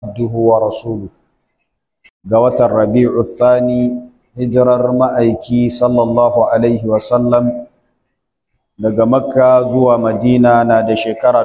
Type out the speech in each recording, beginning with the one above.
عبده ورسوله ga watan rabi'u thani hijirar ma'aiki sallallahu alaihi wasallam daga makka zuwa madina na da shekara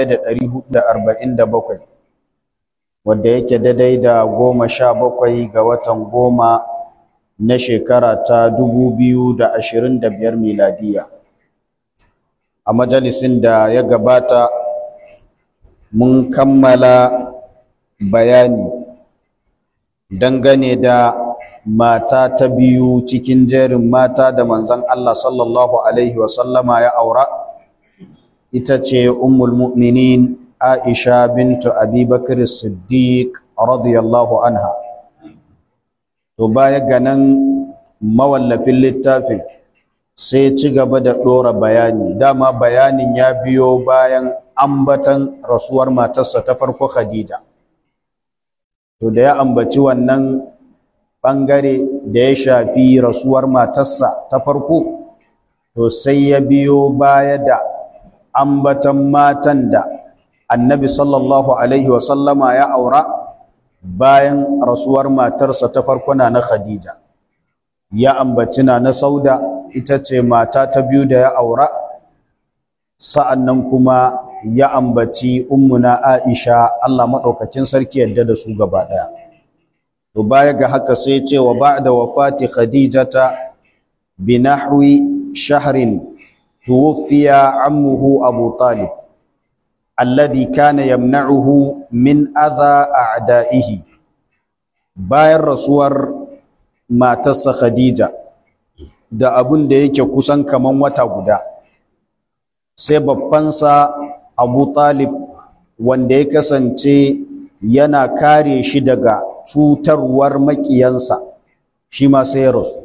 1447 wadda yake daidai da goma sha bakwai ga watan goma na shekara ta 2025 miladiya a majalisin da ya gabata mun kammala bayani dangane da mata ta biyu cikin jerin mata da manzon Allah sallallahu alaihi wasallama ya aura ita ce ummul mu'minin Aisha bintu Abi Bakr Siddiq radiyallahu anha to baya ga nan mawallafin littafin sai ci gaba da ɗora bayani dama bayanin ya biyo bayan ambatan rasuwar matarsa ta farko Khadija to da ya ambaci wannan ɓangare da ya shafi rasuwar matarsa ta farko to sai ya biyo baya da ambatan matan da annabi sallallahu alaihi wasallama ya aura bayan rasuwar matarsa ta farko na na khadija ya ambaci na na sauda ita ce mata ta biyu da ya aura sa'annan kuma ya ambaci ummuna Aisha Allah madaukakin sarki yadda da su gaba daya to baya ga haka sai ce wa ba'da wafati khadijata bi nahwi shahrin tuwfiya ammuhu abu talib alladhi kana yamna'uhu min adha a'da'ihi bayan rasuwar matarsa khadija da abun da yake kusan kaman wata guda sai babbansa Abu Talib wanda ya kasance yana kare shi daga cutarwar makiyansa shi ma sai ya rasu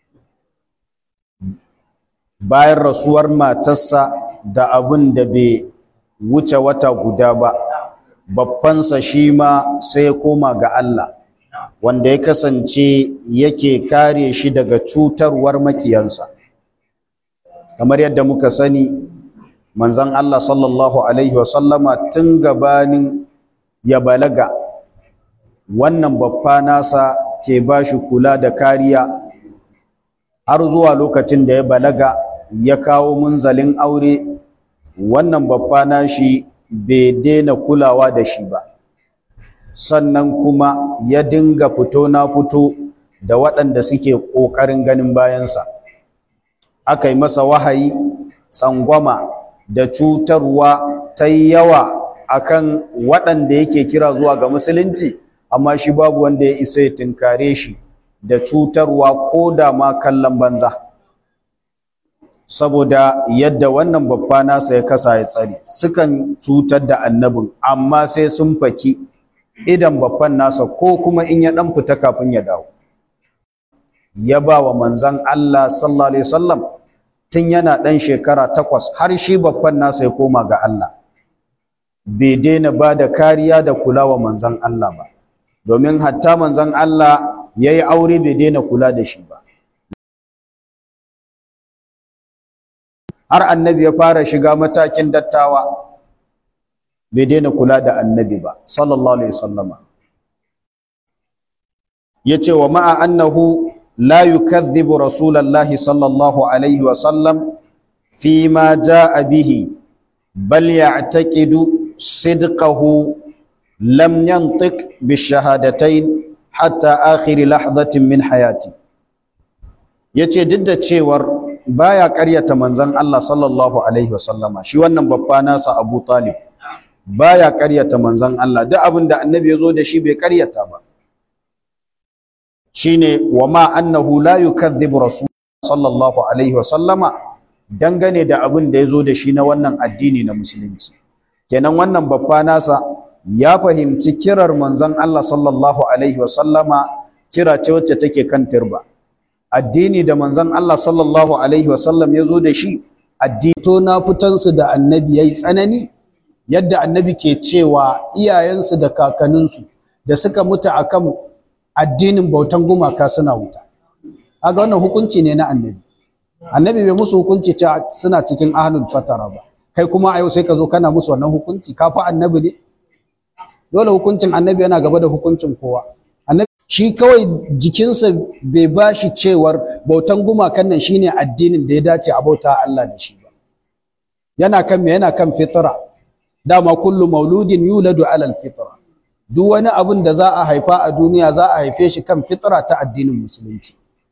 bayan rasuwar matarsa da abin da bai wuce wata guda ba babbansa shi ma sai ya koma ga Allah wanda ya kasance yake kare shi daga cutarwar makiyansa kamar yadda muka sani manzon Allah sallallahu alaihi wasallama tun gabanin ya balaga wannan babba nasa ke ba shi kula da kariya har zuwa lokacin da ya balaga ya kawo munzalin aure wannan babba nashi bai daina kulawa da shi ba sannan kuma ya dinga fito na fito da waɗanda suke ƙoƙarin ganin bayansa aka yi masa wahayi tsangwama da cutarwa ta yawa akan waɗanda yake kira zuwa ga musulunci amma shi babu wanda ya isa ya tunkare shi da cutarwa ko da ma kallon banza saboda yadda wannan babba nasa ya kasa ya tsare sukan cutar da annabin amma sai sun faki idan babban nasa ko kuma in ya ɗan fita kafin ya dawo ya ba wa manzan Allah sallallahu alaihi wasallam tun yana ɗan shekara takwas har shi babban nasa ya koma ga Allah bai daina ba da kariya da kula wa manzan Allah ba domin hatta manzan Allah ya yi aure bai daina kula da shi ba har annabi ya fara shiga matakin dattawa bai daina kula da annabi ba sallallahu alaihi wasallama ya ce wa ma'a annahu لا يكذب رسول الله صلى الله عليه وسلم فيما جاء به بل يعتقد صدقه لم ينطق بالشهادتين حتى آخر لحظة من حياتي yace duk da cewar baya ƙaryata manzon Allah sallallahu alaihi wasallama shi wannan babba nasa Abu Talib baya ƙaryata manzon Allah duk abin da annabi ya zo da shi bai ƙaryata ba shine wa ma annahu la yukadhibu rasul sallallahu alaihi wasallama dangane da abin da yazo da shi na wannan addini na musulunci kenan wannan babba nasa ya fahimci kirar manzon Allah sallallahu alaihi wasallama kira ce wacce take kan turba addini da manzon Allah sallallahu alaihi wasallam yazo da shi addini to na fitansu da annabi yayi tsanani yadda annabi ke cewa iyayensu da kakanninsu da suka mutu akan addinin bautan gumaka suna wuta kaga wannan hukunci ne na annabi annabi bai musu hukunci cewa suna cikin ahlul fatara ba kai kuma a yau sai ka zo kana musu wannan hukunci ka fa annabi ne dole hukuncin annabi yana gaba da hukuncin kowa annabi shi kawai jikinsa bai ba shi cewar bautan gumakan nan shine addinin da ya dace a bauta Allah da shi ba yana kan me yana kan fitra dama kullu mauludin yuladu alal fitra duk wani abin da za a haifa a duniya za a haife shi kan fitra ta addinin musulunci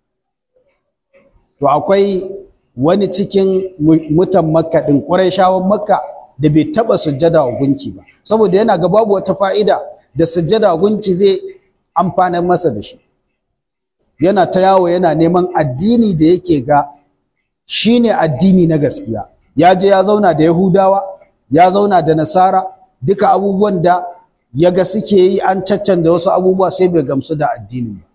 to akwai wani cikin mutan makka din ƙurayshawan makka da bai taba sujjada wa gunki ba saboda yana ga babu wata fa'ida da sujjada wa gunki zai amfana masa da shi yana ta yawo yana neman addini da yake ga shine addini na gaskiya ya je ya zauna da yahudawa ya zauna da nasara duka abubuwan da ya ga suke yi an caccanda wasu abubuwa sai bai gamsu da addinin ba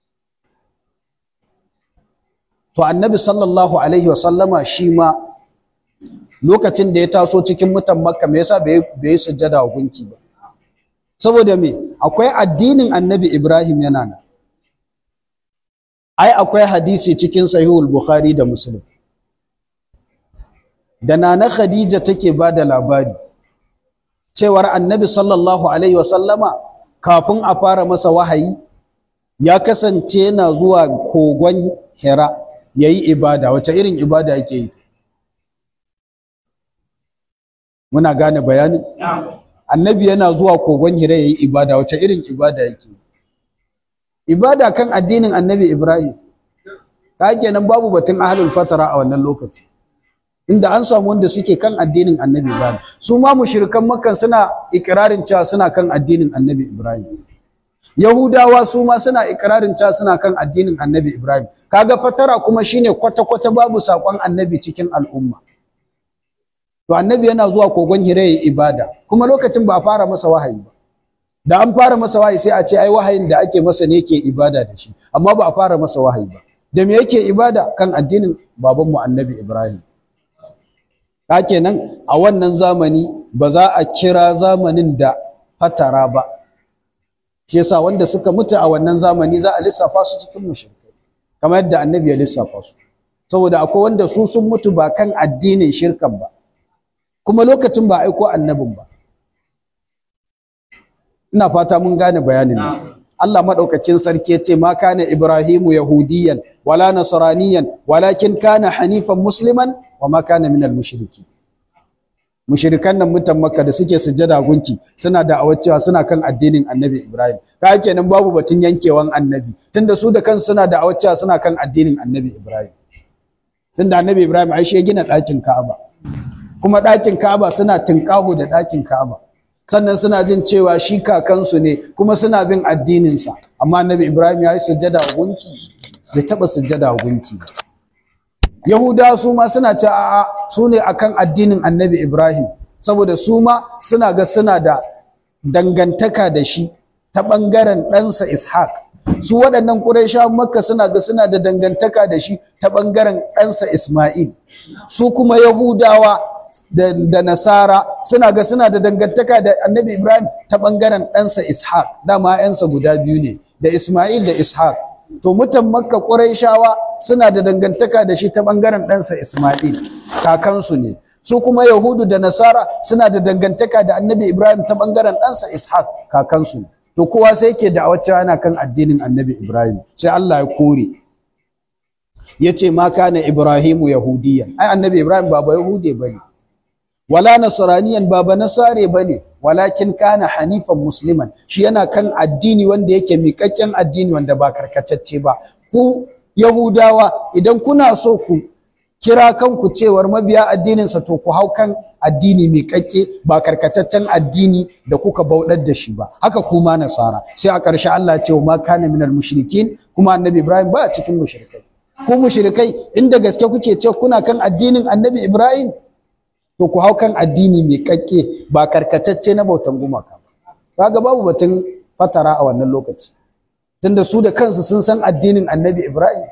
to annabi sallallahu alaihi wasallama shi ma lokacin da ya taso cikin mutan makka me yasa bai yi sujjada wa gunki ba saboda me akwai addinin annabi ibrahim yana nan ai akwai hadisi cikin sahihul bukhari da muslim da nana khadija take ba da labari cewar annabi sallallahu alaihi wasallama kafin a fara masa wahayi ya kasance yana zuwa kogon hira ya yi ibada wace irin ibada yake yi muna gane bayani annabi yana zuwa kogon hira ya yi ibada wace irin ibada yake yi ibada kan addinin annabi ibrahim ta kenan babu batun ahlul fatara a wannan lokaci inda an samu wanda suke kan addinin annabi ibrahim su ma mushrikan makkan suna ikirarin cewa suna kan addinin annabi ibrahim yahudawa su ma suna ikirarin cewa suna kan addinin annabi ibrahim kaga fatara kuma shine kwata-kwata babu sakon annabi cikin al'umma to annabi yana zuwa kogon hira yayi ibada kuma lokacin ba a fara masa wahayi ba da an fara masa wahayi sai a ce ai wahayin da ake masa ne yake ibada da shi amma ba a fara masa wahayi ba da me yake ibada kan addinin babanmu annabi ibrahim ka kenan a wannan zamani ba za a kira zamanin da fatara ba shi yasa wanda suka mutu a wannan zamani za a lissafa su cikin mushrikai kamar yadda annabi ya lissafa su saboda akwai wanda su sun mutu ba kan addinin shirkan ba kuma lokacin ba aiko annabin ba ina fata mun gane bayanin nan Allah madaukakin sarki ya ce ma kana Ibrahimu yahudiyan wala nasraniyan walakin kana hanifan musliman wa ma kana minal mushriki mushrikan nan mutan makka da suke sujjada gunki suna da cewa suna kan addinin annabi Ibrahim ka kenan babu batun yankewan annabi tunda su da kansu suna da cewa suna kan addinin annabi Ibrahim tunda annabi Ibrahim ai shi ya gina ɗakin Ka'aba kuma ɗakin Ka'aba suna tinkaho da ɗakin Ka'aba sannan suna jin cewa shi kakansu ne kuma suna bin addininsa amma annabi ibrahim ya yi sujjada wa gunki bai taɓa sujjada wa gunki ba yahudawa su ma suna ce a'a su ne akan addinin annabi ibrahim saboda su ma suna ga suna da dangantaka da shi ta ɓangaren ɗansa ishaq su waɗannan ƙurayshawan makka suna ga suna da dangantaka da shi ta ɓangaren ɗansa isma'il su kuma yahudawa da, da nasara suna ga suna da dangantaka da annabi ibrahim ta ɓangaren ɗansa ishaq dama ‘yansa guda biyu ne da isma'il da ishaq to mutan makka ƙurayshawa suna da dangantaka da shi ta ɓangaren ɗansa isma'il kakansu ne su kuma yahudu da nasara suna da dangantaka da annabi ibrahim ta ɓangaren ɗansa ishaq kakansu ne to kowa sai yake da wacce ana kan addinin annabi ibrahim sai allah ya kore ya ce ma kana ibrahimu yahudiyan ai annabi ibrahim ba ba yahude ba ne wala nasraniyan ba ba nasare ba ne walakin kana hanifan musliman shi yana kan addini wanda yake miƙaƙƙen addini wanda ba karkatacce ba ku yahudawa idan kuna so ku kira kanku cewar mabiya addininsa to ku hau kan addini miƙaƙƙe ba karkataccen addini da kuka bauɗar da shi ba haka kuma nasara sai a ƙarshe Allah ce wa ma kana minal mushrikin kuma annabi Ibrahim ba a cikin mushrikai ku mushrikai inda gaske kuke ce kuna kan addinin annabi Ibrahim to ku hau kan addini miƙaƙƙe ba karkatacce na bautan gumaka ba kaga babu batun fatara a wannan lokaci tunda su da kansu sun san addinin annabi Ibrahim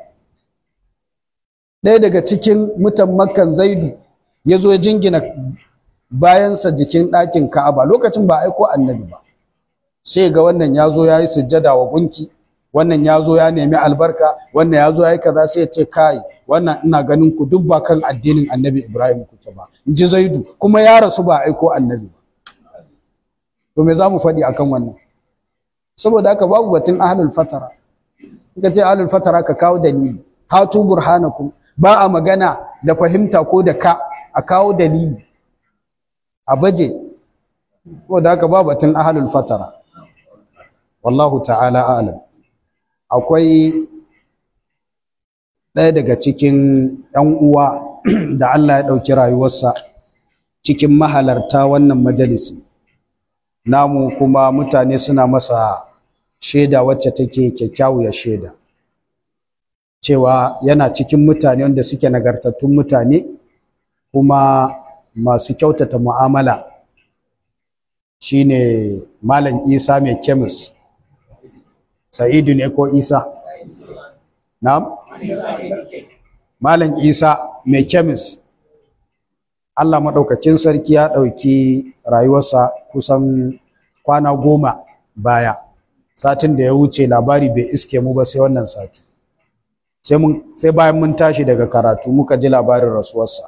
ɗaya daga cikin mutan makkan zaidu ya zo ya jingina bayansa jikin ɗakin ka'aba lokacin ba aiko annabi ba sai ga wannan ya zo ya yi sujjada wa gunki wannan ya zo ya nemi albarka wannan ya zo ya yi kaza sai ya ce kai wannan ina ganin ku duk ba kan addinin annabi ibrahim kuke ba in ji zaidu kuma ya rasu ba aiko annabi ba to to me za mu faɗi akan wannan saboda haka babu batun ahlul fatara ka ce ahlul fatara ka kawo dalili hatu burhanakum ba a magana da fahimta ko da ka a kawo dalili a baje ko da haka ba batun ahlul fatara wallahu ta'ala a'lam akwai ɗaya daga cikin ‘yan uwa da Allah ya ɗauki rayuwarsa cikin mahalarta wannan majalisi namu kuma mutane suna masa shaida wacce take kyakkyawar shaida cewa yana cikin mutane wanda suke nagartattun mutane kuma masu kyautata mu'amala shine malam isa mai kemis sa'idu ne ko isa na'am malam isa mai kemis allah maɗaukacin sarki ya ɗauki rayuwarsa kusan kwana goma baya satin da ya wuce labari bai iske mu ba sai wannan sati sai bayan mun tashi daga karatu muka ji labarin rasuwarsa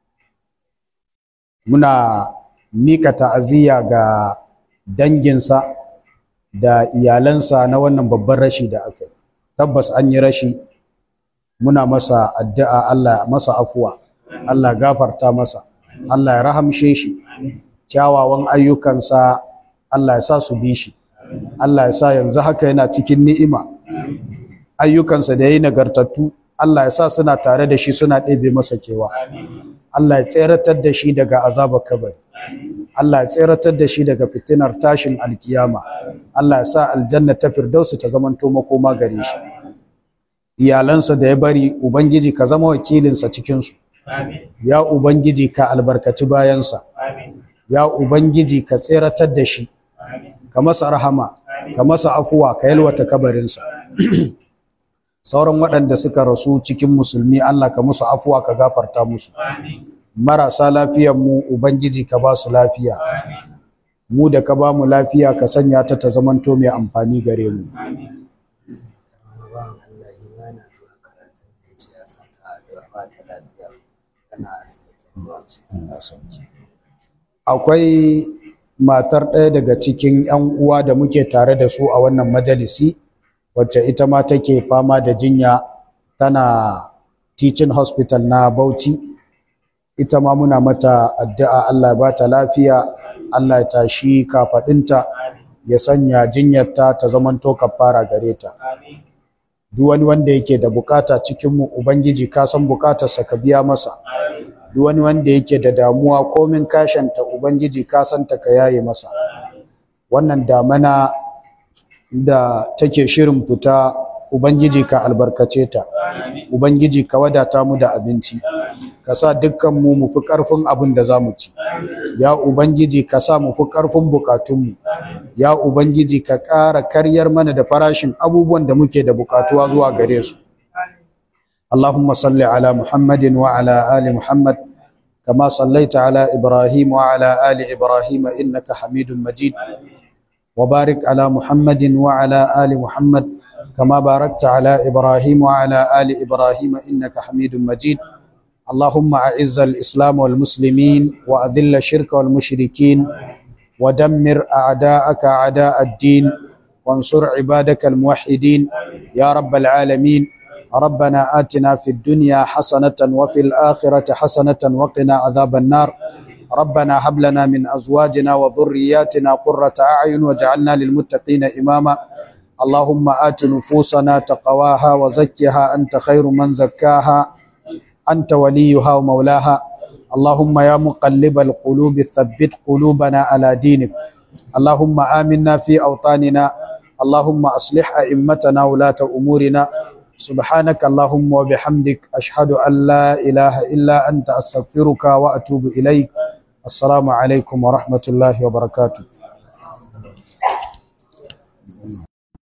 muna mika ta'aziyya ga danginsa da iyalansa na wannan babban rashi da aka yi tabbas an yi rashi muna masa addu'a Allah masa afuwa Allah gafarta masa Allah ya rahamshe shi kyawawan ayyukansa Allah ya sa su bi shi Allah ya sa yanzu haka yana cikin ni'ima ayyukansa da yayi nagartattu Allah ya sa suna tare da shi suna ɗebe masa kewa Allah ya tseratar da shi daga azabar kabari Allah ya tseratar da shi daga fitinar tashin alkiyama Allah ya sa aljanna ta firdausu ta zamanto makoma gare shi iyalansa da ya bari ubangiji ka zama wakilinsa cikinsu ya ubangiji ka albarkaci bayansa ya ubangiji ka tseratar da shi ka masa rahama ka masa afuwa ka yalwata kabarinsa sauran waɗanda suka rasu cikin musulmi Allah ka musu afuwa ka gafarta musu marasa lafiyar mu ubangiji ka ba su lafiya mu da ka ba mu lafiya ka sanya ta ta zamanto mai amfani gare mu akwai matar ɗaya daga cikin 'yan uwa da muke tare da su a wannan majalisi wacce ita ma take fama da jinya tana teaching hospital na Bauchi ita ma muna mata addu'a Allah ya ba ta lafiya Allah ya tashi kafaɗinta ya sanya jinyarta ta zamanto kafara gare ta duk wani wanda yake da bukata cikin mu ubangiji ka san bukatarsa ka biya masa duk wani wanda yake da damuwa komin kashanta ubangiji ka san ta ka yaye masa wannan damana da take shirin fita ubangiji ka albarkace ta ubangiji ka wadata mu da abinci ka sa dukkan mu mu fi karfin abin da zamu ci ya ubangiji ka sa mu fi karfin bukatunmu ya ubangiji ka ƙara karyar mana da farashin abubuwan da muke da bukatuwa zuwa gare su اللهم صل على محمد وعلى آل محمد كما صليت على إبراهيم وعلى آل إبراهيم إنك حميد مجيد وبارك على محمد وعلى آل محمد كما باركت على إبراهيم وعلى آل إبراهيم إنك حميد مجيد اللهم أعز الإسلام والمسلمين وأذل الشرك والمشركين ودمر أعداءك أعداء الدين وانصر عبادك الموحدين يا رب العالمين ربنا آتنا في الدنيا حسنة وفي الآخرة حسنة وقنا عذاب النار ربنا هب لنا من أزواجنا وذرياتنا قرة أعين واجعلنا للمتقين إماما اللهم آت نفوسنا تقواها وزكها أنت خير من زكاها أنت وليها ومولاها اللهم يا مقلب القلوب ثبت قلوبنا على دينك اللهم آمنا في أوطاننا اللهم أصلح أئمتنا ولاة أمورنا سبحانك اللهم وبحمدك أشهد أن لا إله إلا أنت أستغفرك وأتوب إليك السلام عليكم ورحمة الله وبركاته